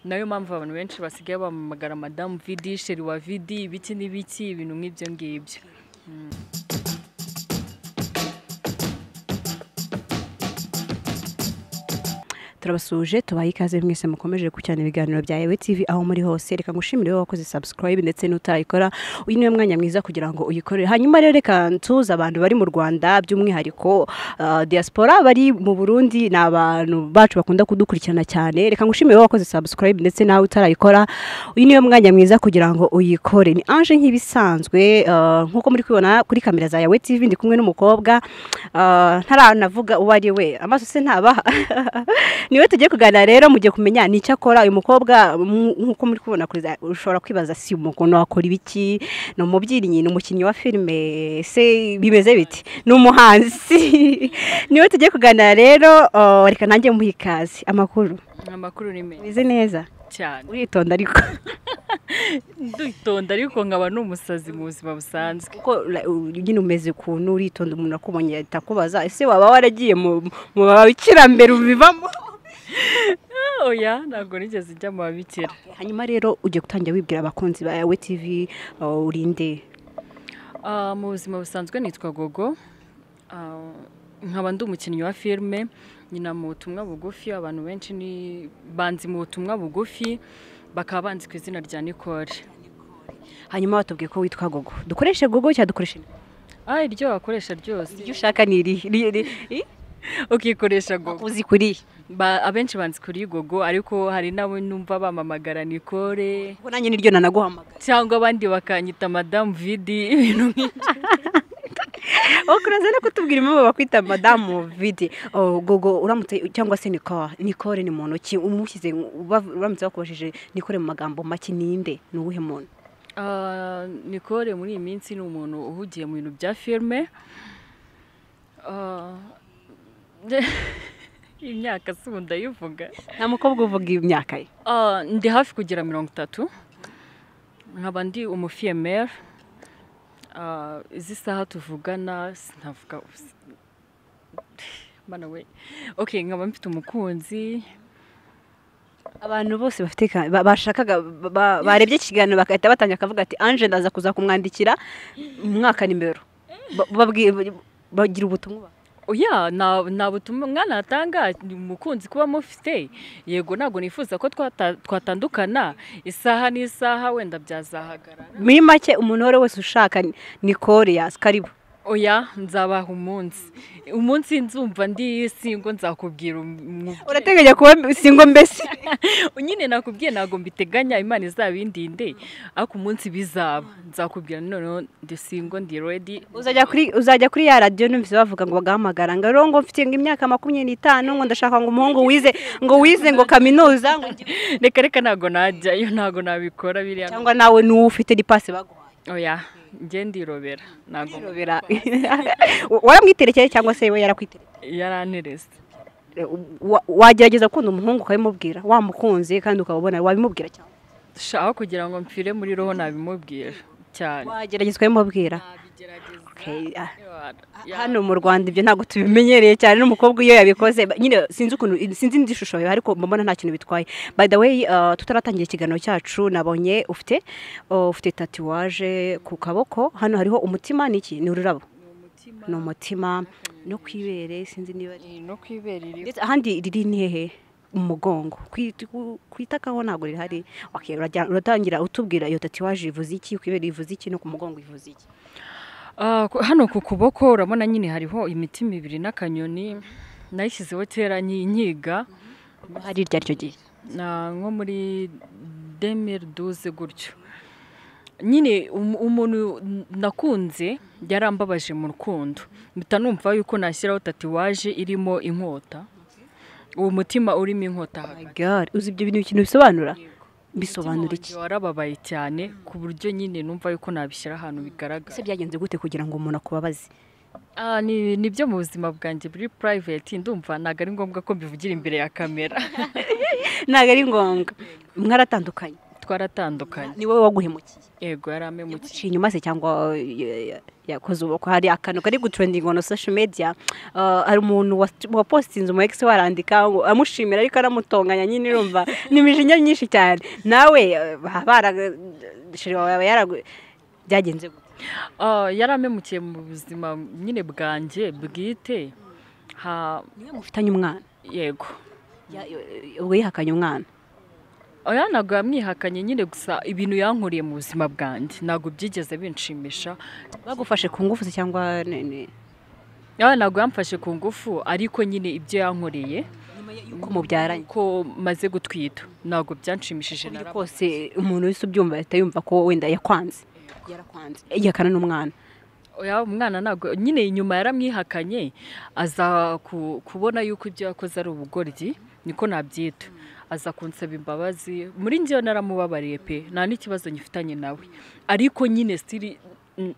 nayo mpamvu abantu benshi basigaye bamamagara madamu vidi sheri wa vidi ibiki n'ibiki ibintu nk'ibyo ngibyo turabasuje tubaye ikaze mwese mukomeje gukurikirana ibiganiro bya Yewe TV aho muri hose reka ngushimire wowe wakoze subscribe ndetse n'utayikora uyu niwe mwanya mwiza kugira ngo uyikorere hanyuma rero reka ntuze abantu bari mu Rwanda by'umwihariko ah, diaspora bari mu Burundi ni abantu bacu bakunda kudukurikirana cyane reka ngushimire wowe wakoze subscribe ndetse nawe utarayikora uyu niwe mwanya mwiza kugira ngo uyikore ni Ange nk'ibisanzwe ah, nkuko muri kubibona kuri kamera za Yawe TV ndi kumwe n'umukobwa ah, ntaranavuga uwo ari we amaso se ntabaha niwe tugiye kuganira rero mugiye kumenya nicyo akora uyu mukobwa mu- nkuko muri kubibona kuri za- ushobora kwibaza si umukono wakora ibiki ni umubyinnyi ni umukinnyi wa filime se bimeze biti ni umuhanzi niwe tugiye kuganira rero uh, reka nanjye muhe ikaze amakuru amakuru ni meza bimeze neza cyane uritonda ariko nditonda ariko nkaba n'umusazi mu buzima busanzwe kuko la- u- nyine umeze ukuntu uritonda umuntu akubonye ahita akubaza ese waba waragiye mu mu babikira mbere ubivamo oya ntabwo nigeze njya mu babikira hanyuma rero ugiye gutangira wibwira abakunzi ba yawe tivi uh, urinde Ah, mu buzima busanzwe nitwa gogo Ah, nkaba ndi umukinnyi wa filime nyina mu butumwa bugufi abantu benshi ni banzi mu butumwa bugufi bakaba banzi ku izina rya nicole hanyuma batubwiye ko witwa gogo dukoreshe gogo cyangwa dukoreshe ah iryo wakoresha ryose iryo ushaka ni irihe Ri- ri- i- ukikoresha gogo uzi kuri Ba- abenshi banzi kuri gogo ariko hari n'abo numva bamamagara nicole kuko nanjye niryo nanaguhamagara cyangwa abandi bakanyita madamu vidi ibintu nk'ibyo wowe kuraza no kutubwira impamvu bakwita madamu vidi Oh, gogo uramutse cyangwa se nikora nikore ni muntu ki umushyize uba- uramutse bakubajije nikore mu magambo make ninde ni uwuhe muntu Ah, Nicole muri iyi minsi ni umuntu uhugiye mu bintu bya filime Ah, imyaka si ubu ndayivuga nta mukobwa uvuga imyaka ye Ah, ndi hafi kugira mirongo itatu nkaba ndi umufiyemeri izi saha tuvugana sinavuga ubusa- Mana we okay nkaba mfite umukunzi abantu bose bafite ka- ba- bashakaga ba- ba- barebye ikiganiro bagahita batangira akavuga ati anje ndaza kuza kumwandikira mu mwaka nimero Ba- babwi- bagira ubutumwa oya nta nta butumwa mwana atanga ni umukunzi kuba mufite yego ntabwo nifuza ko twata- twatandukana isaha n'isaha wenda byazahagarara muri make umuntu uwo ari we wese ushaka nikore yazi karibu oya nzabaha umunsi umunsi nzumva ndi singo nzakubwira umu- urateganya kuba singo mbese nyine nakubwiye ntabwo mbiteganya imana izabindinde ariko umunsi bizaba nzakubwira noneho ndi singo ndi redi uzajya kuri uzajya kuri ya radiyo numvise bavuga ngo bagahamagara ngo rero ngo mfite ngo imyaka makumyabiri n'itanu ngo ndashaka ngo umuhungu wize ngo wize ngo kaminuza ngo igihugu." reka reka ntabwo najyayo ntabwo nabikora biriya cyangwa nawe n'uwo ufite n'ipasi baguhaye oya njye ndirobera ntabwo Birobera. waramwiterekeye cyangwa se we yarakwiterekeye yaranterese Wa- wagerageza gukunda umuhungu ukabimubwira wamukunze kandi ukaba ubona wabimubwira cyane shaka kugira ngo mpfire muri roho nabimubwira cyane wagerageza ukabimubwira nabigerageza Okay, ah. hano mu Rwanda ibyo ntabwo tubimenyereye cyane n'umukobwa iyo yabikoze ba- nyine sinzi ukuntu sinzi indi shusho yawe ariko mbona nta kintu bitwaye by the way uh, tutaratangira ikiganiro cyacu nabonye ufite uh, ufite tatuwaje ku kaboko hano hariho umutima niki ni ururabo ni umutima no ku ibere sinzi niba ari- no ku ibere iri ndetse ahandi riri ni hehe mu mugongo Kwi- ku- ku itakaho ntabwo rihari okay, urajya- uratangira utubwira iyo tatuwaje ivuze iki ku ibere ivuze iki no ku mugongo ivuze iki Ah, ku- hano ku kuboko urabona nyine hariho imitima ibiri n'akanyoni nayishyizeho kera nyi- nyiga hari irya ryo gihe na nko muri demiri duze gutyo nyine um- umuntu nakunze yarambabaje mu rukundo mpita numva yuko nashyiraho tatuwaje irimo inkota uwo mutima urimo inkota hagati My God, uzi ibyo bintu ikintu bisobanura bisobanura umutima iki wanjye warababaye cyane ku buryo nyine numva yuko nabishyira ahantu bigaragara ese byagenze gute kugira ngo umuntu akubabaze Ah, ni ni byo mu buzima bwanjye buri private ndumva ntabwo ari ngombwa ko mbivugira imbere ya kamera ntabwo ari ngombwa mwaratandukanye twaratandukanye ni wowe waguhemukiye yego yaramemukiye yaguciye inyuma se cyangwa eh, yakoze ubukwe hari akantu kari gutrendinga on social media ah, hari umuntu wa- wapositinze umu ex we arandika ngo amushimira ariko aramutonganya nyine urumva ni imijinya myinshi cyane nawe eh, bara shiri wawe yaba yaragu byagenze gute Ah, yaramemukiye mu buzima nyine bwanjye bwite ha niwe mufitanye umwana yego Ya- eh, ubwo yihakanye umwana oya ntabwo yamwihakanye nyine gusa ibintu yankuriye mu buzima bwanjye ntabwo byigeze binshimisha bagufashe ku ngufu se cyangwa ni- ni- oya ntabwo yamfashe ku ngufu ariko nyine ibyo yankoreye yuko mubyaranye ko maze gutwita ntabwo byanshimishije na Burya rimwe kose umuntu wese ubyumva ahita yumva ko wenda yakwanze yarakwanze yihakana n'umwana oya umwana ntabwo nyine inyuma yaramwihakanye aza ku- kubona yuko ibyo yakoze ari ubugoryi niko nabyita aza kunsaba imbabazi muri njyewe naramubabariye pe nta n'ikibazo nyifitanye nawe ariko nyine sitiri mm,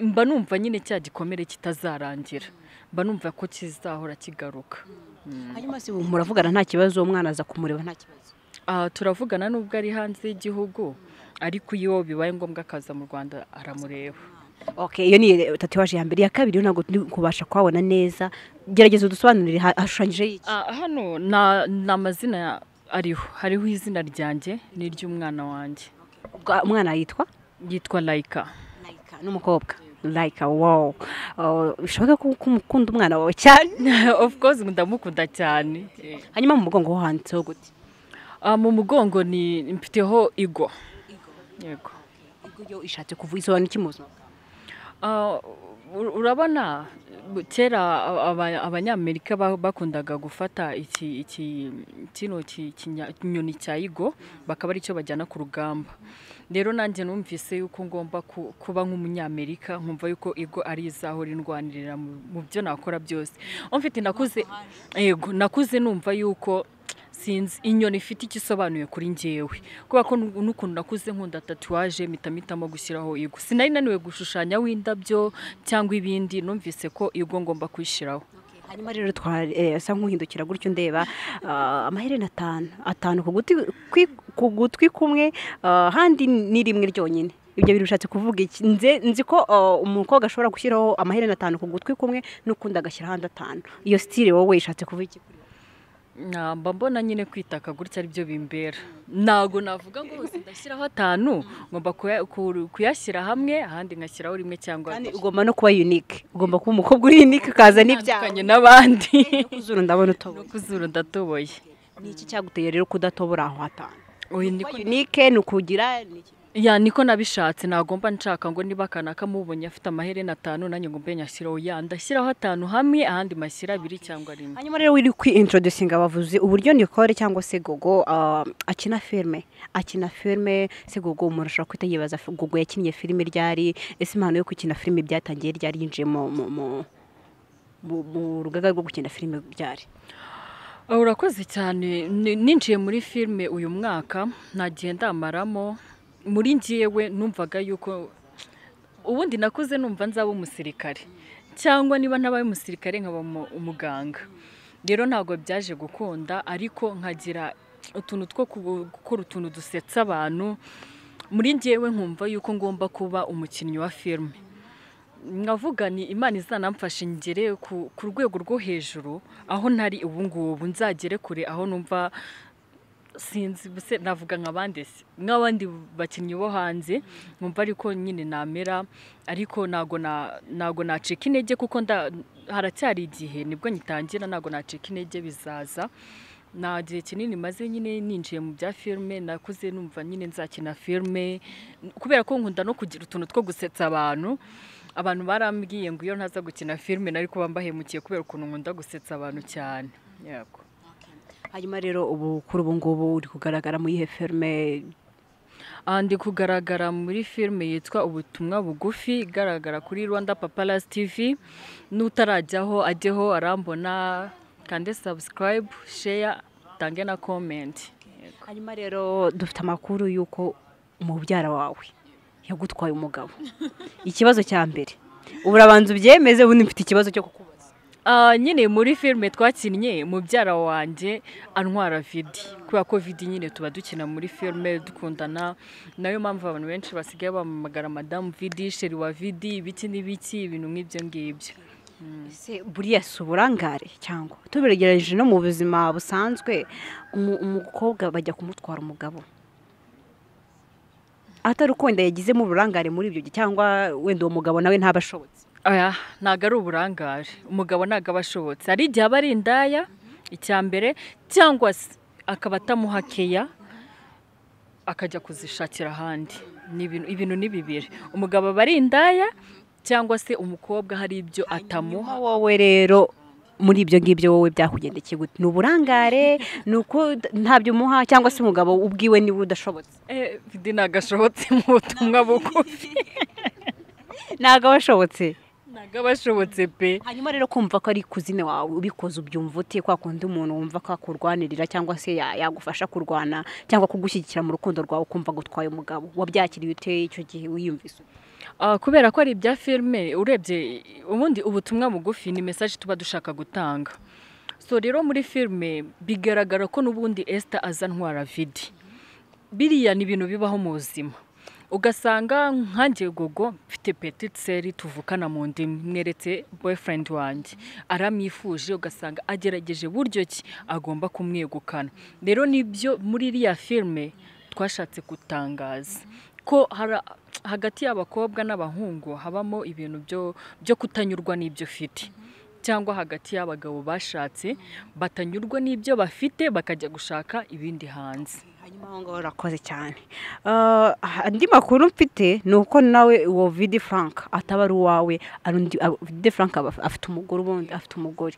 mba numva nyine cya gikomere kitazarangira mba numva ko kizahora kigaruka hanyuma se ubu muravugana nta kibazo umwana aza kumureba nta kibazo Aha turavugana nubwo ari hanze y'igihugu ariko iyo bibaye ngombwa akaza mu rwanda aramureba okay iyo ni tatuwaje ya mbere iya kabiri yo ntabwo turi kubasha kuhabona neza gerageza udusobanurire ha- hashushanyijeho iki Ah, hano na- ni amazina ariho hariho izina ryanjye n'iry'umwana wanjye Ubwa- umwana yitwa yitwa layika layika n'umukobwa layika wow Oh, bishoboka ko ko umukunda umwana wawe cyane of course ndamukunda cyane hanyuma mu mugongo ho handitseho gute Ah, mu mugongo ni mfiteho igo yego ubwo iyo ishatse kuvuga isobanura iki mu buzima bwawe? Ah, ur- urabona bu- kera aba- abanyamerika ba- bakundaga gufata iki iki kino ki- kinya- ikinyoni cya igo bakaba aricyo bajyana ku rugamba rero nanjye numvise yuko ngomba ku- kuba nk'umunyamerika nkumva yuko igo ari izaho rindwanirira mu mu byo nakora byose mfite nakuze yego nakuze numva yuko sinzi inyoni ifite icyo isobanuye kuri njyewe kubera ko nu- n'ukuntu nakuze nkunda tatuwaje mpita mpitamo gushyiraho igo sinari naniwe gushushanya w'indabyo cyangwa ibindi numvise ko igo ngomba kuyishyiraho Okay, hanyuma rero twasa nk'uhindukira gutyo ndeba ah, amaherena atanu atanu ku guti- kwi- ku gutwi kumwe ah, handi ni rimwe ryonyine ibyo bintu bishatse kuvuga iki nze nzi ko ah, umukobwa ashobora gushyiraho amaherena atanu ku gutwi kumwe n'ukundi agashyira ahandi atanu iyo sitire wowe ishatse kuvuga iki kuri wowe? Na- mba mbona nyine kwitaka gutya ari byo bimbera ntabwo navuga ngo hose ndashyiraho atanu ngomba kuya- ku- kuyashyira hamwe ahandi ngashyiraho rimwe cyangwa kandi ugomba no kuba unique ugomba kuba umukobwa uri unique ukazana bitandukanye ibyawe n'abandi no ku zuru ndabona no utoboye ku zuru ndatoboye ni iki cyaguteye rero kudatobora aho hatanu Oya, niko kuba unique ni ukugira ni iki? ya niko nabishatse nagomba nshaka ngo niba akana kamubonye afite amaherena atanu nanjye ngo mbe nyashyiraho ya ndashyiraho atanu hamwe ahandi mashyira abiri cyangwa rimwe hanyuma rero wiri kwiintroducinga abavuzi uburyo nikore cyangwa se gogo ah, akina filime akina filime se gogo umuntu ashobora kuhita yibaza f- gogo yakinnye filime ryari ese impano yo gukina filime byatangiye ryari yinjiye mu mu- mu- mu- mu rugaga rwo gukina filime ryari Ah, urakoze cyane Ni- ninjiye muri filime uyu mwaka nagiye ndamaramo muri njyewe numvaga yuko ubundi nakuze numva nzaba umusirikare cyangwa niba ntabaye umusirikare nkaba umu- umuganga rero ntabwo byaje gukunda ariko nkagira utuntu two ku- gukora utuntu dusetsa abantu muri njyewe nkumva yuko ngomba kuba umukinnyi wa filime nkavuga ni imana izanamfasha ngere ku ku rwego rwo hejuru aho ntari ubu ngubu nzagere kure aho numva sinzi buse navuga nk'abandi se nk'abandi bakinnyi bo hanze nkumva ariko nyine namera ariko ntago na- ntago nacika intege kuko nda- haracyari igihe nibwo ngitangira ntago nacika intege bizaza nta gihe kinini maze nyine ninjiye mu bya filime nakuze numva nyine nzakina filime kubera ko nkunda no kugira utuntu two gusetsa abantu abantu barambwiye ngo iyo ntaza gukina filime nari kuba mbahemukiye kubera ukuntu nkunda gusetsa abantu cyane yego hanyuma rero ubu kuri ubu ngubu uri kugaragara mu yihe filime Aha ndi kugaragara muri filime yitwa ubutumwa bugufi igaragara kuri rwanda paparazzi tv n'utarajyaho ajyeho arambona kande sabusikarayibu sheya utange na komenti hanyuma rero dufite amakuru y'uko umubyara wawe yagutwaye umugabo ikibazo cya mbere uburabanza ubyemeze ubundi mfite ikibazo cyo kukubaza Ah, nyine muri filime twakinnye mubyara wanjye antwara vidi kubera ko vidi nyine tuba dukina muri filime dukundana nayo mpamvu abantu benshi basigaye bamamagara madamu vidi sheri wa vidi ibiki n'ibiki ibintu nk'ibyo ngibyo Ese buriya si uburangare cyangwa tubigerageje no mu buzima busanzwe umu- umukobwa bajya kumutwara umugabo atari uko wenda yagizemo uburangare muri ibyo gihe cyangwa wenda uwo mugabo nawe ntaba ashobotse Oya, ntabwo ari uburangare umugabo ntabwo aba ashobotse hari igihe aba ari indaya icya mbere cyangwa se akaba atamuha keya akajya kuzishakira ahandi Ni ibintu- ibintu ni bibiri umugabo aba ari indaya cyangwa se umukobwa hari ibyo atamuha Hanyuma wowe rero muri ibyo ngibyo wowe byakugendekeye gute ni uburangare ni uko ntabyo umuha cyangwa se umugabo ubwiwe niwe udashobotse Eh, vidi ntabwo ashobotse mu butumwa bugufi ntabwo aba ashobotse ntabwo aba ashobotse pe hanyuma rero kumva ko ari kuzine wawe ubikoze ubyumva ute kwa kundi umuntu wumva ko akurwanirira cyangwa se ya- yagufasha kurwana cyangwa kugushyigikira mu rukundo rwawe ukumva gutwaye umugabo wabyakiriye ute icyo gihe wiyumvise ute? Ah, kubera ko ari ibya filime urebye ubundi ubutumwa bugufi ni mesaje tuba dushaka gutanga so rero muri filime bigaragara ko n'ubundi esita aza ntwara vidi biriya ni ibintu bibaho mu buzima ugasanga nkange gogo mfite petitiseri tuvukana mu ndimi mweretse boyfriend wanjye aramwifuje ugasanga agerageje buryo ki agomba kumwegukana rero nibyo muri iriya filime twashatse gutangaza ko hara- hagati y'abakobwa n'abahungu habamo ibintu byo- byo kutanyurwa n'ibyo ufite cyangwa hagati y'abagabo bashatse batanyurwa n'ibyo bafite bakajya gushaka ibindi hanze hanyuma aho ngaho urakoze cyane Ah, andi makuru mfite ni uko nawe uwo vidi frank ataba ari uwawe ari undi abo- vidi frank aba af- afite umugore ubundi afite umugore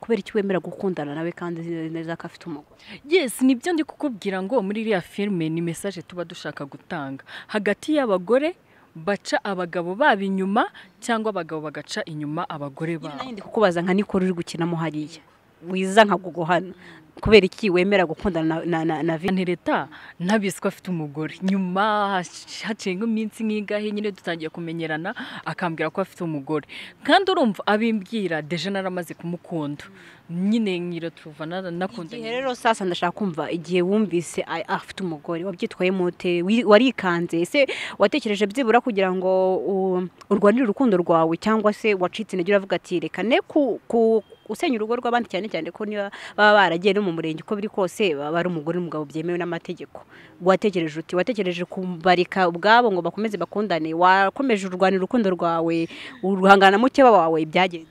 kubera iki wemera gukundana nawe kandi uzi neza ko afite umugore yes nibyo ndi kukubwira ngo muri iriya filime ni mesaje tuba dushaka gutanga hagati y'abagore baca abagabo babo inyuma cyangwa abagabo bagaca inyuma abagore babo nanjye ndi kukubaza nka nikoro uri gukinamo hariya wiza nka gugu hano kubera iki wemera gukundana na na na vidi leta ntabizi ko afite umugore nyuma hac- haciye nk'iminsi nk'ingahe nyine dutangiye kumenyerana akambwira ko afite umugore kandi urumva abimbwira deje naramaze kumukunda nyine nkira tuva igihe nakundanye rero sasa ndashaka kumva igihe wumvise a- afite umugore wabyitwayemo ute Wi- warikanze ese watekereje byibura kugira ngo u- urwanire urukundo rwawe cyangwa se wacitse intege uravuga ati reka ne ku- ku- gusenya urugo rw'abandi cyane cyane ko niba baba baragiye no mu murenge uko biri kose baba ari umugore n'umugabo byemewe n'amategeko watekereje uti watekereje kubarika ubwabo ngo bakomeze bakundane wakomeje urwanira urukundo rwawe uruhangana na mukeba wawe byagenze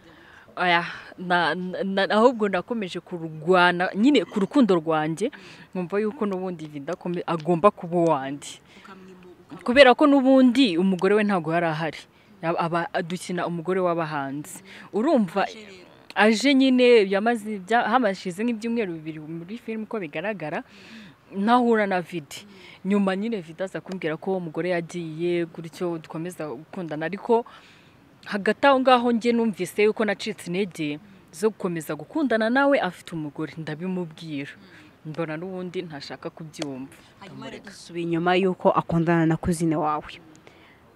Oya, na- na- na- ahubwo nakomeje kurwana nyine ku rukundo rwanjye nkumva yuko n'ubundi vidakome agomba kuba uwanjye kubera ko n'ubundi umugore we ntabwo yari ahari Yaba- aba dukina umugore w'abahanzi urumva aje nyine yamaze ibya- hamashize nk'ibyumweru bibiri muri filime uko bigaragara ntahura na vidi nyuma nyine vidi aza kumbwira ko uwo mugore yagiye gutyo dukomeza gukundana ariko hagati aho ngaho njye numvise yuko nacitse intege zo gukomeza gukundana nawe afite umugore ndabimubwira mbona n'ubundi ntashaka kubyumva dusubiye inyuma y'uko akundana na kuzine wawe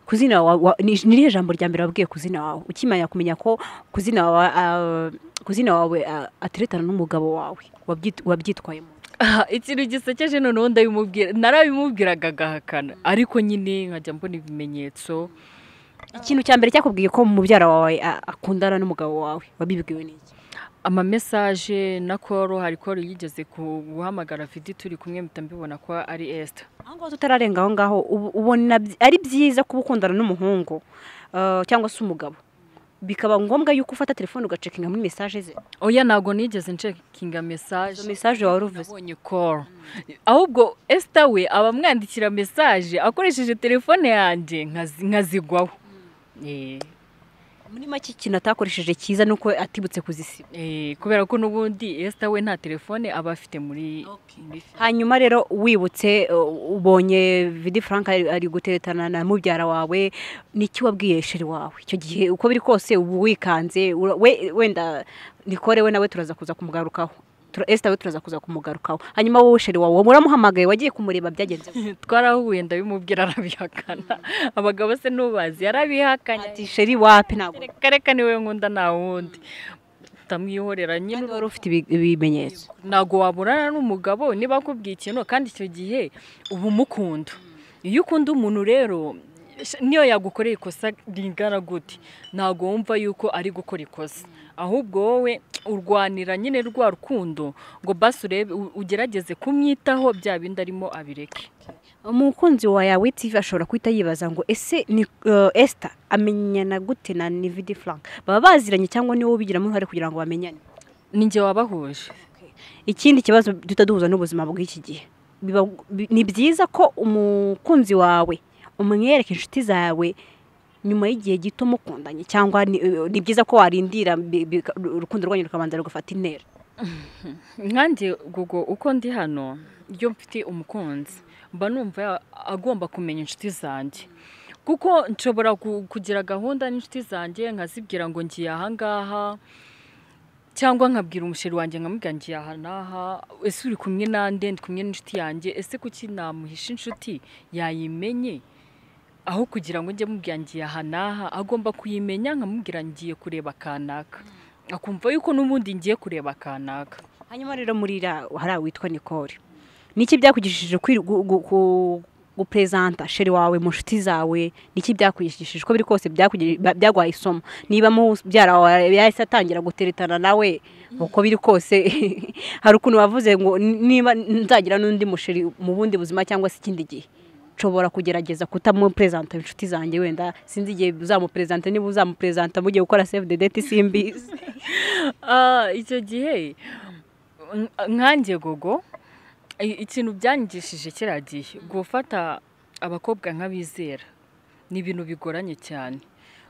kuzina wawe ni irihe jambo rya mbere wabwiye kuzina wawe ukimenya kumenya ko kuzina wawe ah, kuzina wawe ah, ateretana n'umugabo wawe wabyit- wabyitwayemo Aha, ikintu gisekeje noneho ndabimubwira narabimubwiraga agahakana ariko nyine nkajya mbona ibimenyetso ikintu cya mbere cyakubwiye ko mubyara wawe ah, akundana n'umugabo wawe wabibwiwe n'iki amamesaje na koro hari koro yigeze ku- guhamagara vidi turi kumwe mpita mbibona ko ari esita aho ngaho tutararenga aho ngaho ubu- ubona byi- ari byiza kuba ukundana n'umuhungu ah, cyangwa se umugabo bikaba ngombwa yuko ufata telefone ugacekinga muri mesaje ze oya ntabwo nigeze ncekinga mesaje izo mesaje wari uvuze nabonye koro ahubwo esita we aba amwandikira mesaje akoresheje telefone yanjye nkazi- nkazigwaho Eh. muri make ikintu atakoresheje cyiza ni uko atibutse kuzisiba Eh, kubera ko n'ubundi esita we nta telefone aba afite muri muri fi- hanyuma rero wibutse uh, ubonye vidi frank ari ari guteretana na mubyara wawe niki wabwiye sheri wawe icyo gihe uko biri kose ubu wikanze ura- we- wenda nikore we nawe turaza kuza kumugarukaho Tura- esita we turaza kuza kumugarukaho hanyuma wowe sheri wawe uramuhamagaye wagiye kumureba byagenze gute? twarahuye ndabimubwira arabihakana abagabo se nubazi yarabihakanye ati sheri wapi ntabwo reka reka niwe nkunda nta wundi utamwihorera nyine kandi wari ufite ibi- ibimenyetso ntabwo waburana n'umugabo niba akubwiye ikintu kandi icyo gihe uba umukunda iyo ukunda umuntu rero sh- niyo yagukoreye ikosa ringana gute ntabwo wumva yuko ari gukora ikosa ahubwo wowe urwanira nyine rwa rukundo ngo basi urebe u- ugerageze kumwitaho bya bindi arimo abireke umukunzi wa yawe TV ashobora guhita yibaza ngo ese ni eh, Esther amenyana gute na Nividi Frank baba baziranye cyangwa niwe ubigiramo uruhare kugira ngo bamenyane ni njye wabahuje ikindi kibazo duhita duhuza n'ubuzima bw'iki gihe Biba- bi- ni byiza ko umukunzi wawe umwereka inshuti zawe nyuma y'igihe gito mukundanye cyangwa ni, eh, ni byiza ko warindira bi- bi- urukundo rwanyu rukabanza rugafata intera nkanjye gugo uko ndi hano iyo mfite umukunzi mba numva ya- agomba kumenya inshuti zanjye kuko nshobora ku- kugira gahunda n'inshuti zanjye nkazibwira ngo ngiye ahangaha cyangwa nkabwira umusheri wanjye nkamubwira ngiye aha n'aha ese uri kumwe nande ndi kumwe n'inshuti yanjye ese kuki namuhisha inshuti yayimenye aho kugira ngo njye mubwira ngiye aha n'aha agomba kuyimenya nkamubwira ngiye kureba kanaka akumva yuko n'ubundi ngiye kureba kanaka hanyuma rero muri ra hariya witwa Nicole niki byakugishije kwi- gu- gu- ku- gupresenta sheri wawe mu nshuti zawe niki byakugishije uko biri kose byakugi- ba- byaguhaye isomo niba mu byara wawe yahise atangira guteretana nawe uko biri kose hari ukuntu wavuze ngo "N- niba nzagira n'undi musheri mu bundi buzima cyangwa se ikindi gihe nshobora kugerageza kutamupresenta inshuti zanjye wenda sinzi igihe uzamupresenta niba uzamupresenta mugiye gukora save the date simbizi Ah, icyo gihe nk- nkanjye gogo i- ikintu byanyigishije kiriya gihe gufata abakobwa nk'abizera ni ibintu bigoranye cyane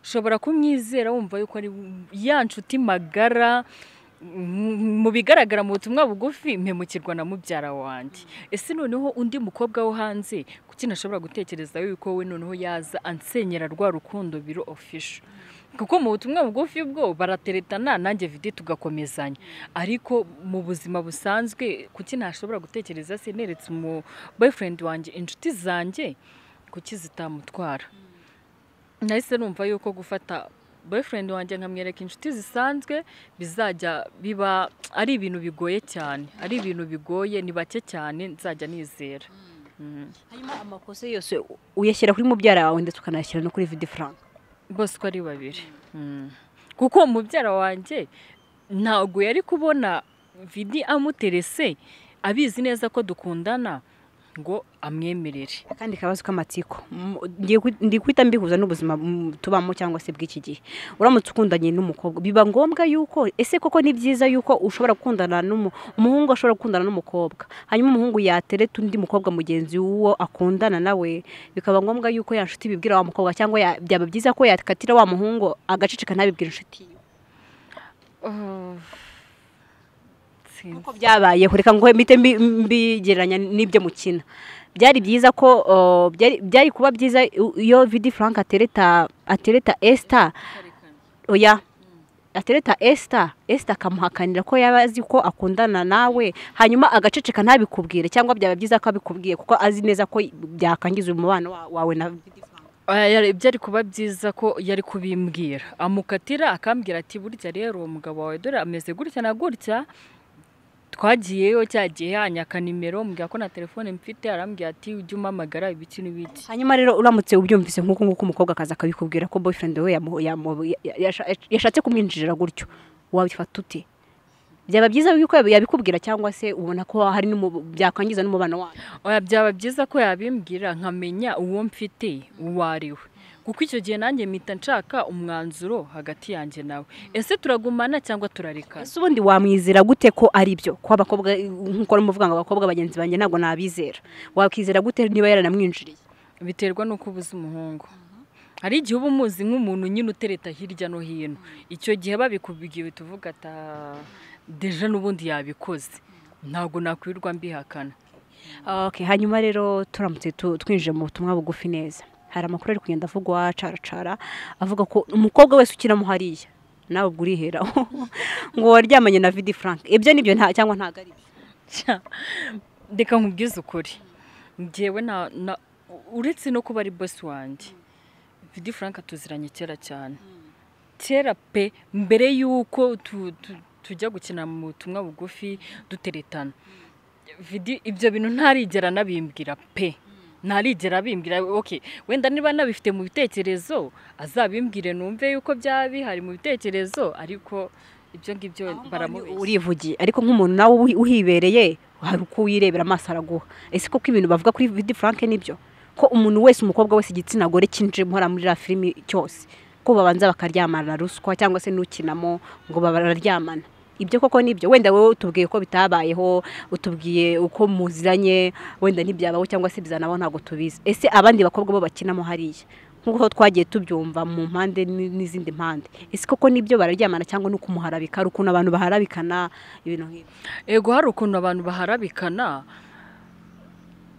ushobora kumwizera wumva yuko ari ya nshuti magara m- mu bigaragara mu butumwa bugufi mpemukirwa na mubyara wanjye ese noneho undi mukobwa wo hanze kuki ntashobora gutekereza yuko we noneho yaza ansenyera rwa rukundo biro ofisho kuko mu butumwa bugufi bwo barateretana nanjye vidi tugakomezanya ariko mu buzima busanzwe kuki ntashobora gutekereza se neretse umu boyfriend wanjye inshuti zanjye kuki zitamutwara nahise numva yuko gufata boyfriend wanjye nkamwereka inshuti zisanzwe bizajya biba ari ibintu bigoye cyane ari ibintu bigoye ni bake cyane nzajya nizera Mm. hanyuma amakosa yose u- uyashyira kuri mubyara wawe ndetse ukanayashyira no kuri vidi frank bose uko ari babiri Mm. kuko mubyara wanjye ntabwo yari kubona vidi amuterese abizi neza ko dukundana ngo amwemerere akandi kabazo k'amatsiko M- ngiye kwi- ndi guhita mbihuza n'ubuzima mm, tubamo cyangwa se bw'iki gihe uramutse ukundanye n'umukobwa biba ngombwa yuko ese koko ni byiza yuko ushobora gukundana n'umu umuhungu ashobora gukundana n'umukobwa hanyuma umuhungu yatereta undi mukobwa mugenzi w'uwo akundana nawe bikaba ngombwa yuko ya nshuti bibwira wa mukobwa cyangwa ya- byaba byiza ko yakatira wa muhungu agaceceka ntabibwira inshuti ye Uh, sinzi. uko byabayeho reka ngo mpite mbi- mbigereranya n'ibyo mukina byari byiza ko uh, byari- byari kuba byiza i- iyo vidi frank atereta atereta esita oya atereta esita esita akamuhakanira ko yaba azi ko akundana nawe hanyuma agaceceka ntabikubwire cyangwa byaba byiza ko abikubwiye kuko azi neza ko byakangiza umubano wa- wawe na vidi frank Aya, yari- byari kuba byiza ko yari kubimbwira amukatira akambwira ati burya rero uwo mugabo wawe dore ameze gutya na gutya twagiyeyo cya gihe yanyaka nimero mbwira ko na telefone mfite arambwira ati ujye umpamagara ibiki n'ibiki hanyuma rero uramutse ubyumvise nk'uko nguko umukobwa akaza akabikubwira ko boyfriend we yamu- yamu- ya- yasha- yashatse kumwinjirira gutyo wabifata ute byaba byiza yuko yab- yabikubwira cyangwa se ubona ko hari n'umu- byakwangiza n'umubano wanyu oya byaba byiza ko yabimbwira nkamenya uwo mfite uwo ari we kuko icyo gihe nanjye mpita nshaka umwanzuro hagati yanjye nawe ese turagumana cyangwa turarekana ese ubundi wamwizera gute ko ari byo ko abakobwa nk'uko urimo uvuga ngo abakobwa bagenzi banjye ntabwo nabizera wakwizera gute niba yaranamwinjiriye biterwa n'uko ubuze umuhungu hari igihe uba umuzi nk'umuntu nyine utereta hirya no hino icyo gihe babikubwiwe tuvuga ata deja n'ubundi yabikoze ntabwo nakwirirwa mbihakana Ok, hanyuma rero turamutse tu- twinjiye mu butumwa bugufi neza hari amakuru ari kugenda avugwa caracara avuga ko umukobwa wese ukiramo hariya nawe ubwo uriheraho ngo waryamanye na vidi frank ibyo nibyo nta cyangwa ntabwo ari byo Tja, reka nkubwize ukuri ngewe na na- uretse no kuba ari bosi wanjye vidi frank tuziranye kera cyane kera pe mbere y'uko tujya gukina mu butumwa bugufi duteretana ibyo bintu ntarigera nabimbwira pe ntarigera bimbwira oke wenda niba nabifite mu bitekerezo azabimbwire numve yuko byaba bihari mu bitekerezo ariko ibyo ngibyo baramubeshya urivugiye ariko nk'umuntu nawe uhibereye hari uko wirebera amaso araguha ese koko ibintu bavuga kuri vidi furanke nibyo ko umuntu wese umukobwa wese igitsina gore cyinjira muhora muri la filimi cyose ko babanza bakaryamana ruswa cyangwa se n'ukinamo ngo bararyamana ibyo koko nibyo wenda wowe utubwiye ko bitabayeho utubwiye uko muziranye wenda ntibyabaho cyangwa se bizanabaho ntabwo tubizi ese abandi bakobwa bo bakinamo hariya nk'uko twagiye tubyumva mu mpande n'izindi mpande ese koko nibyo bararyamana cyangwa ni ukumuharabika hari ukuntu abantu baharabikana ibintu nk'ibyo ego hari ukuntu abantu baharabikana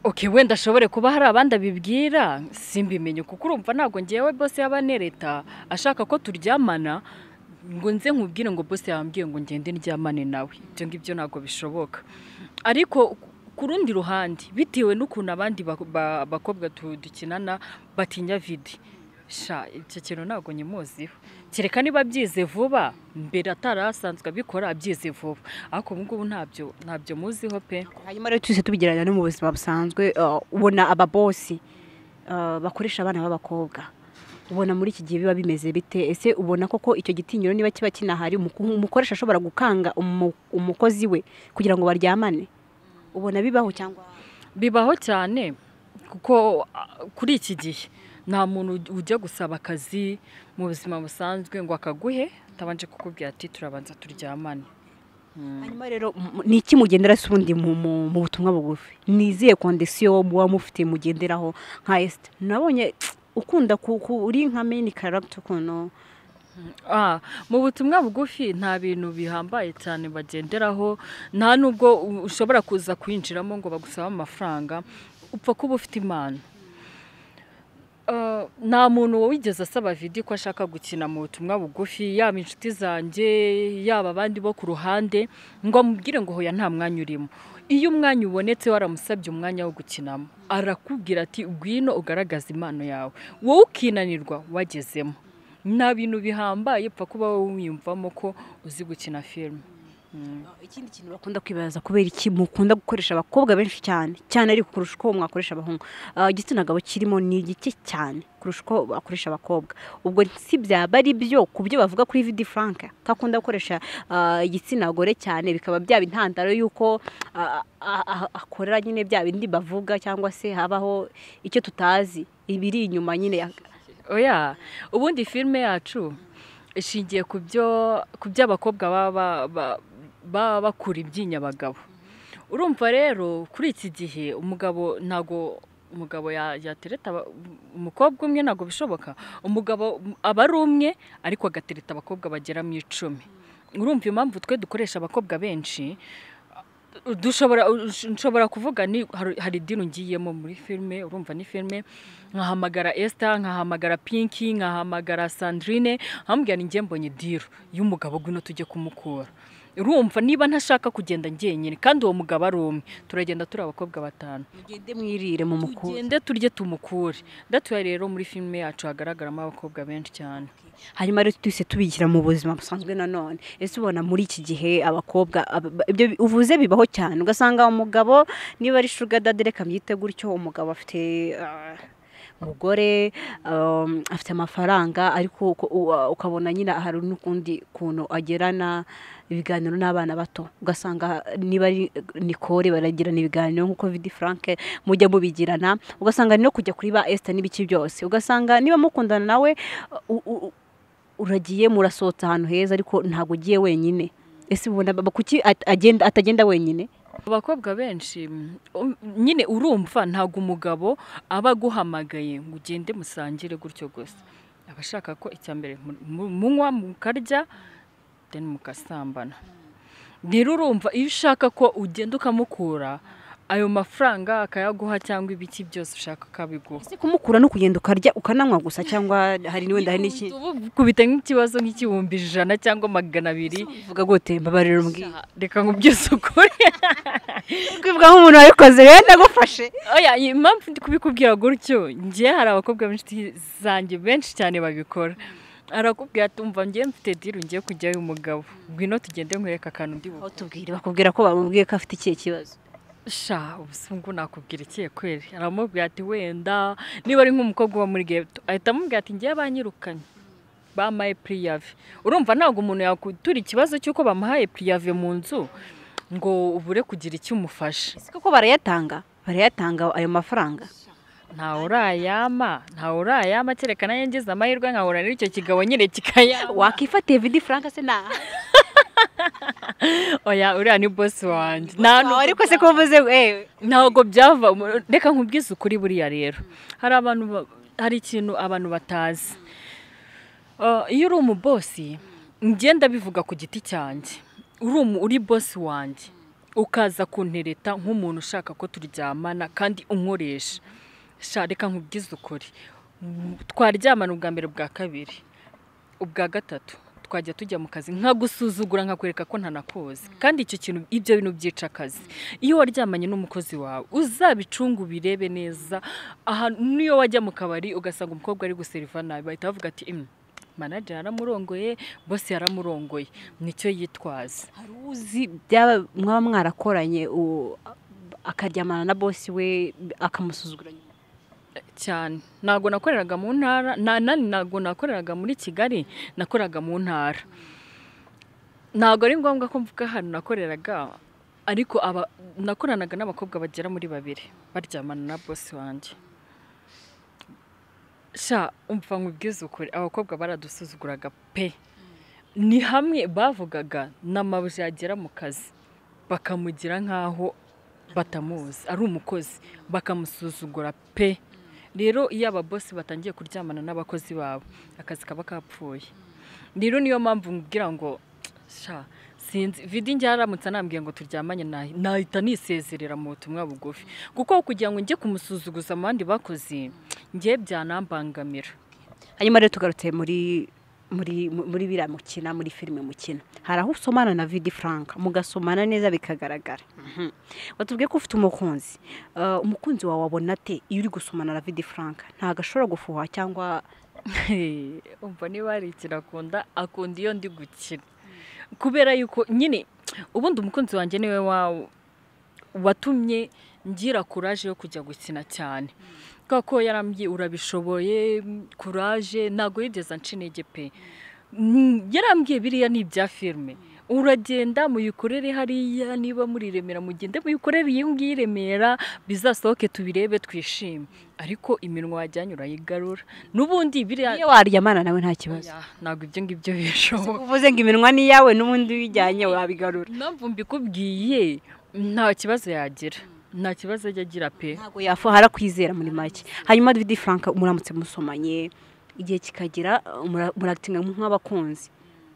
oke wenda ashobore kuba hari abandi abibwira simbimenye kuko urumva ntabwo ngewe bose yaba anereta ashaka ko turyamana ngo nze nkubwire ngo bose yambwiye ngo ngende ndyamane nawe ibyo ngibyo ntabwo bishoboka ariko ku rundi ruhande bitewe n'ukuntu abandi bakobwa dukinana batinya vidi sha icyo kintu ntabwo nyimuziho kereka niba byize vuba mbere atari asanzwe abikora byize vuba ariko ubu ngubu ntabyo ntabyo muziho pe hanyuma rero tujye tubigereranya no mu buzima busanzwe ubona ababosi bakoresha abana b'abakobwa ubona muri iki gihe biba bimeze bite ese ubona koko icyo gitinyiro niba kiba kinahari umukoresha ashobora gukanga umukozi we kugira ngo baryamane ubona bibaho cyangwa bibaho cyane kuko kuri iki gihe nta muntu ujya gusaba akazi mu buzima busanzwe ngo akaguhe atabanje kukubwira ati turabanza turyamane hanyuma rero ni iki mugendera se ubundi mu butumwa bugufi ni izihe kondisiyo muba mufite mugenderaho nka esite nabonye ukunda uri nka meni karagiti ukuntu mu butumwa bugufi nta bintu bihambaye cyane bagenderaho nta nubwo ushobora kuza kwinjiramo ngo bagusaba amafaranga upfa kuba ufite impano nta muntu wigeze asaba vidi ko ashaka gukina mu butumwa bugufi yaba inshuti zanjye yaba abandi bo ku ruhande ngo amubwire ngo hoya nta mwanya urimo iyo umwanya ubonetse waramusabye umwanya wo gukinamo arakubwira ati ngwino ugaragaza impano yawe wowe ukinanirwa wagezemo nta bintu bihambaye upfa kuba wowe wiyumvamo ko uzi gukina filime ikindi kintu bakunda kwibaza kubera iki mukunda gukoresha abakobwa benshi cyane cyane ariko kurusha uko mwakoresha abahungu igitsina gabo kirimo ni igike cyane kurusha uko bakoresha abakobwa ubwo si byaba ari byo ku byo bavuga kuri vidi furanka ko akunda gukoresha igitsina gore cyane bikaba byaba intandaro y'uko akorera nyine bya bindi bavuga cyangwa se habaho icyo tutazi ibiri inyuma nyine oya ubundi filime yacu ishingiye ku byo abakobwa baba baba bakura ibyinya abagabo urumva rero kuri iki gihe umugabo ntago umugabo yatereta umukobwa umwe ntabwo bishoboka umugabo aba ari umwe ariko agatereta abakobwa bagera mu icumi urumva impamvu twe dukoresha abakobwa benshi dushobora kuvuga ni hari idini ungiyemo muri filime urumva ni filime nkahamagara esita nkahamagara pinki nkahamagara sandrine nkambwira ni mbonye diru y'umugabo ngwino tujye kumukura urumva niba ntashaka kugenda ngenyine kandi uwo mugabo ari umwe turagenda turi abakobwa batanu tugende mwirire mu mukuru tugende turye tumukure ndatuye rero muri filime yacu hagaragaramo abakobwa benshi cyane hanyuma rero twese tubishyira mu buzima busanzwe nanone ese ubona muri iki gihe abakobwa ibyo uvuze bibaho cyane ugasanga umugabo niba ari shuga reka byite gutyo umugabo afite umugore afite amafaranga ariko ukabona nyine hari n'ukundi kuntu agerana ibiganiro n'abana bato ugasanga niba ari nikore baragirana ibiganiro nk'uko vidi furanke mujya mubigirana ugasanga no kujya kuri ba esita n'ibiki byose ugasanga niba mukundana nawe uragiye murasohotse ahantu heza ariko ntabwo ugiye wenyine ese ubona kuki atagenda wenyine abakobwa benshi nyine urumva ntabwo umugabo aba aguhamagaye ngo ugende musangire gutyo gusa aba ashaka ko icya mbere munywa mukarya deni mugasambana rero urumva iyo ushaka ko ugenda ukamukura ayo mafaranga akayaguha cyangwa ibiki byose ushaka akabiguha ese kumukura no kugenda ukarya ukananywa gusa cyangwa hari n'uwenda hari n'iki kubita nk'ikibazo nk'igihumbi ijana cyangwa magana abiri uvuga gute mbabarira mbwira reka nkubwire ukuri kwivuga nk'umuntu wabikoze rero ndagufashe oya impamvu ndi kubikubwira gutyo ngewe hari abakobwa benshi zanjye benshi cyane babikora arakubwira ati umva ngiye mfite diru ngiye kujyayo umugabo ngwino tugende nkwereka akantu ndi bukore tubwire bakubwira ko bamubwiye ko afite ikihe kibazo sha ubusungu nakubwira ikihe kweri aramubwira ati wenda niba ari nk'umukobwa uba muri geto ahita amubwira ati ngiye banyirukanye bamaye puriyave urumva ntabwo umuntu yakutura ikibazo cy'uko bamuhaye puriyave mu nzu ngo ubure kugira icyo umufasha si koko barayatanga barayatanga ayo mafaranga ntawe urayama ntawe urayama kereka nanjye ngize amahirwe nkahura n'icyo kigabo nyine kikayama wakifatiye vidi frank se nta oya uriya ni bosi wanjye nta ariko se ko uvuze ewe ntabwo byava reka nkubwize ukuri buriya rero hari abantu ba- hari ikintu abantu batazi Ah, iyo uri umubosi ngenda bivuga ku giti cyanjye uri umu- uri bosi wanjye ukaza kuntereta nk'umuntu ushaka ko turyamana kandi unkoresha sha reka nkubwize ukuri Mm, twaryamana ubwa mbere bwa kabiri ubwa gatatu twajya tujya mu kazi nkagusuzugura nkakwereka ko ntanakoze kandi icyo kintu ibyo bintu byica akazi iyo waryamanye n'umukozi wawe uzabicunga ubirebe neza aha niyo wajya mu kabari ugasanga umukobwa ari guseriva nabi bahita bavuga ati imwe manager yaramurongoye bose yaramurongoye nicyo yitwaza hari uzi byaba mwaba mwarakoranye u- akaryamana na bosi we akamusuzugura nyuma cyane ntabwo nakoreraga mu ntara na- na- ntabwo nakoreraga muri kigali nakoraga mu ntara ntabwo ari ngombwa ko mvuga ahantu nakoreraga ariko aba nakoranaga n'abakobwa bagera muri babiri baryamana na bosi wanjye sha umva nkubwize ukuri abakobwa baradusuzuguraga pe ni hamwe bavugaga n'amabuye yagera mu kazi bakamugira nk'aho batamuzi ari umukozi bakamusuzugura pe rero iyo ababosi batangiye kuryamana n'abakozi babo akazi kaba kapfuye rero niyo mpamvu nkubwira ngo sha sinzi vidi njye aramutse anambwiye ngo turyamanye nahi- nahita nisezerera mu butumwa bugufi kuko kugira ngo njye kumusuzuguza mu bandi bakozi njye byanambangamira hanyuma rero tugarutse muri muri muri biriya mukina muri filime mukina hari aho usomana na vidi frank mugasomana neza bikagaragara Mhm. watubwiye ko ufite umukunzi Eh, umukunzi wawe wabona ate iyo uri gusomana na vidi frank ntabwo ashobora gufuha cyangwa umva niba hari ikintu akunda akunda iyo ndi gukina kubera yuko nyine ubundi umukunzi wanjye niwe wa- watumye ngira kuraje yo kujya gukina cyane kubera ko yarambwiye urabishoboye kuraje ntabwo yigeze anca intege pe Mm, yarambwiye biriya ni ibya filime uragenda muyikorere hariya niba muri remera mugende muyikorere iyi ngiyi i remera bizasohoke tubirebe twishime ariko iminwa wajyanye urayigarura n'ubundi biriya iyo waryamana nawe nta kibazo Oya, ntabwo ibyo ngibyo bishoboka uvuze ngo iminwa ni iyawe n'ubundi wijyanye wabigarura impamvu mbikubwiye nta kibazo yagira nta kibazo ajya agira pe ntabwo yafuha arakwizera muri make hanyuma vidi frank muramutse musomanye igihe kikagira mura- muragitinga nk'abakunzi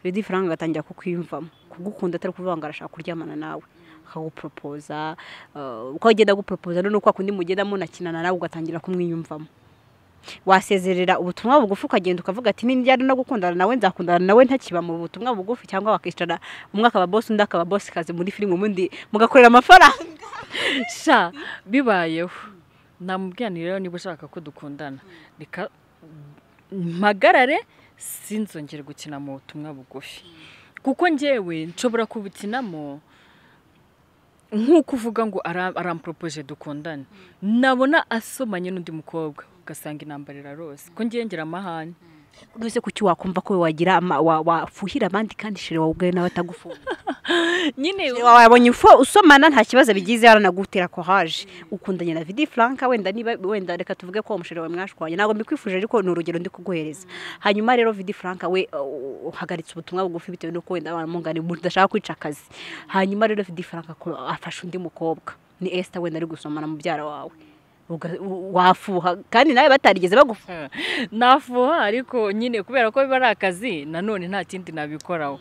vidi frank agatangira kukwiyumvamo kugukunda atari kuvuga ngo arashaka kuryamana nawe akaguporopoza eh, uko agenda aguporopoza noneho kwa kundi mugenda munakinana nawe ugatangira kumwiyumvamo wasezerera ubutumwa bugufi ukagenda ukavuga ati n'iryari no gukundana nawe nzakundana nawe ntakiba mu butumwa bugufi cyangwa bakicara umwe akaba bosi undi akaba bosi kazi muri filime ubundi mugakorera amafaranga sha bibayeho namubwira ni rero niba ushaka ko dukundana reka mpagarare sinzongere gukina mu butumwa bugufi kuko njyewe nshobora kubukinamo nk'uko uvuga ngo ara- aramporopoje dukundane nabona asomanye n'undi mukobwa ugasanga intambara irarose ko ngiye ngira amahane ese kuki wakumva ko wagira ama- wa- wafuhira abandi kandi shire wawe ubwawe nawe atagufuha nyine Shire wawe wabonye ufu usomana nta kibazo bigize yaranagutera kohaje ukundanye na vidi frank wenda niba wenda reka tuvuge ko umushire wawe mwashwanye ntabwo mbikwifuje ariko ni urugero ndi kuguhereza hanyuma rero vidi frank we uh, uhagaritse ubutumwa bugufi bitewe n'uko wenda abantu mungani mudashaka kwica akazi hanyuma rero vidi frank ako- afashe undi mukobwa ni esther wenda ari gusomana mubyara wawe Uga- u- wafuha kandi nawe batarigeze bagufuha nafuha ariko nyine kubera ko biba ari akazi nanone nta kindi nabikoraho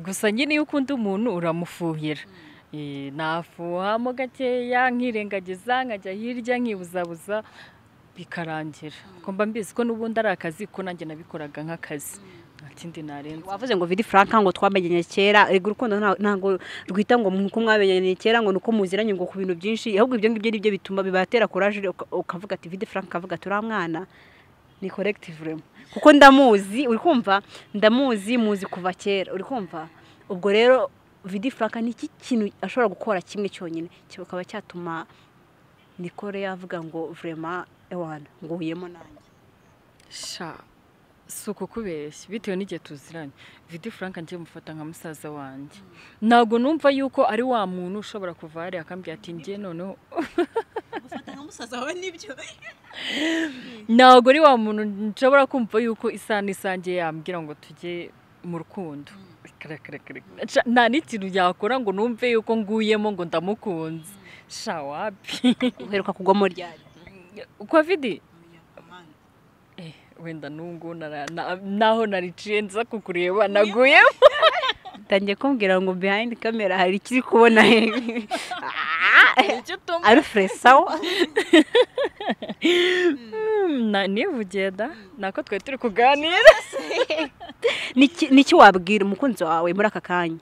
gusa nyine iyo ukunda umuntu uramufuhira Eh, nafuhamo gakeya nkirengagiza nkajya hirya nkibuzabuza bikarangira ko mba mbizi ko n'ubundi ari akazi ko nanjye nabikoraga nk'akazi nta kindi narenza wavuze ngo vidi frank ngo twamenyanye kera ego urukundo nta- ntabwo rwita ngo nuko mwamenyanye kera ngo nuko muziranye ngo ku bintu byinshi ahubwo ibyo ngibyo nibyo bituma bibatera kuraje uka- ukavuga ati vidi frank akavuga ati uriya mwana ni koregitive remo kuko ndamuzi uri kumva ndamuzi muzi kuva kera uri kumva ubwo rero vidi furaka ni iki kintu ashobora gukora kimwe cyonyine kikaba cyatuma nikore yavuga ngo vurema ewana nguhuyemo nanjye sha si ukukubeshya bitewe n'igihe tuziranye vidi furanka njye mufata nka musaza wanjye ntabwo numva yuko ari wa muntu ushobora kuva hariya akambwira ati njye noneho gufata nka musaza wawe nibyo ntabwo ari wa muntu nshobora kumva yuko isaha n'isange yambwira ngo tujye mu rukundo Sha, nta n'ikintu yakora ngo numve yuko nguyemo ngo ndamukunze sha wapi uheruka kugwamo ryari kovidi wenda n'ubwo nara- na- naho nariciye nza kukureba naguyemo ntangiye kumbwira ngo behind kamera hari ikiri kubona he ari furesawa Na- nivugiye da nako twari turi kuganira Niki- niki wabwira umukunzi wawe muri aka kanya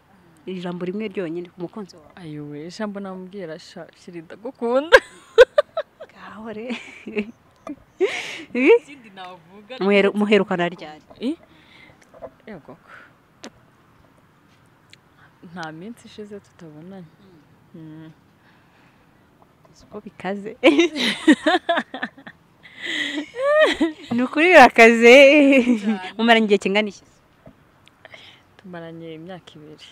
ijambo rimwe ryonyine ku mukunzi wawe ayowe ijambo namubwira sha shira ndagukunda ngaho re ikindi navuga Muheru- muherukana ryari i yego ko. nta minsi ishize tutabonanye Mm. uko bikaze ni ukuri birakaze mumara igihe kingana iki tumaranye imyaka ibiri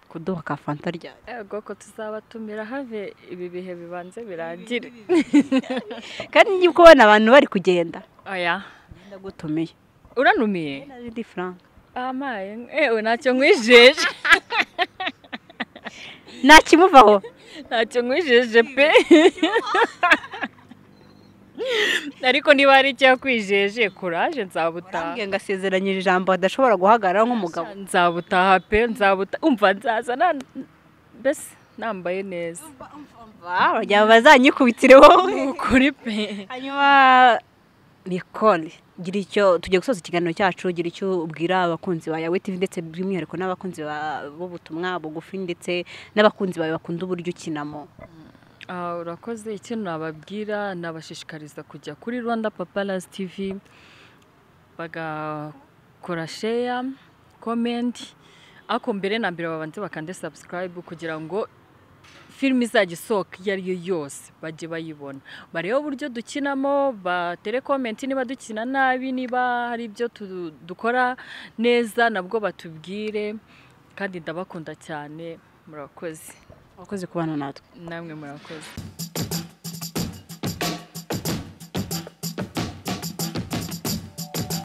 kuduha ka fanta ryari yego ko tuzabatumira have ibi bihe bibanze birangire kandi njye kubona abantu bari kugenda aya ndagutumiye uranumiye nabindi frank amaye ewe ntacyo nkwijeje nta kimuvaho ntacyo nkwijeje pe ariko niba hari icyakwijeje kuraje nzabutaha arambwiye ngo asezeranyije ijambo adashobora guhagarara nk'umugabo nzabutaha pe nzabuta umva nzaza na- mbese nambaye neza bagira bazanyikubitire wowe ni ukuri pe hanyuma mikore gira icyo tugiye gusoza ikiganiro cyacu gira icyo ubwira abakunzi ba yawe TV ndetse by'umwihariko n'abakunzi ba- b'ubutumwa bugufi ndetse n'abakunzi bawe bakunda uburyo ukinamo Ah, urakoze ikintu nababwira nabashishikariza kujya kuri rwanda paparazi tivi bagakora sheya komenti ariko mbere na mbere babanze bakande sabusikarayibu kugira ngo filime izajya isohoka iyo ari yo yose bajye bayibona barebe uburyo dukinamo batere komenti niba dukina nabi niba hari ibyo tu- dukora neza nabwo batubwire kandi ndabakunda cyane murakoze abakozi kubana natwe namwe murakoze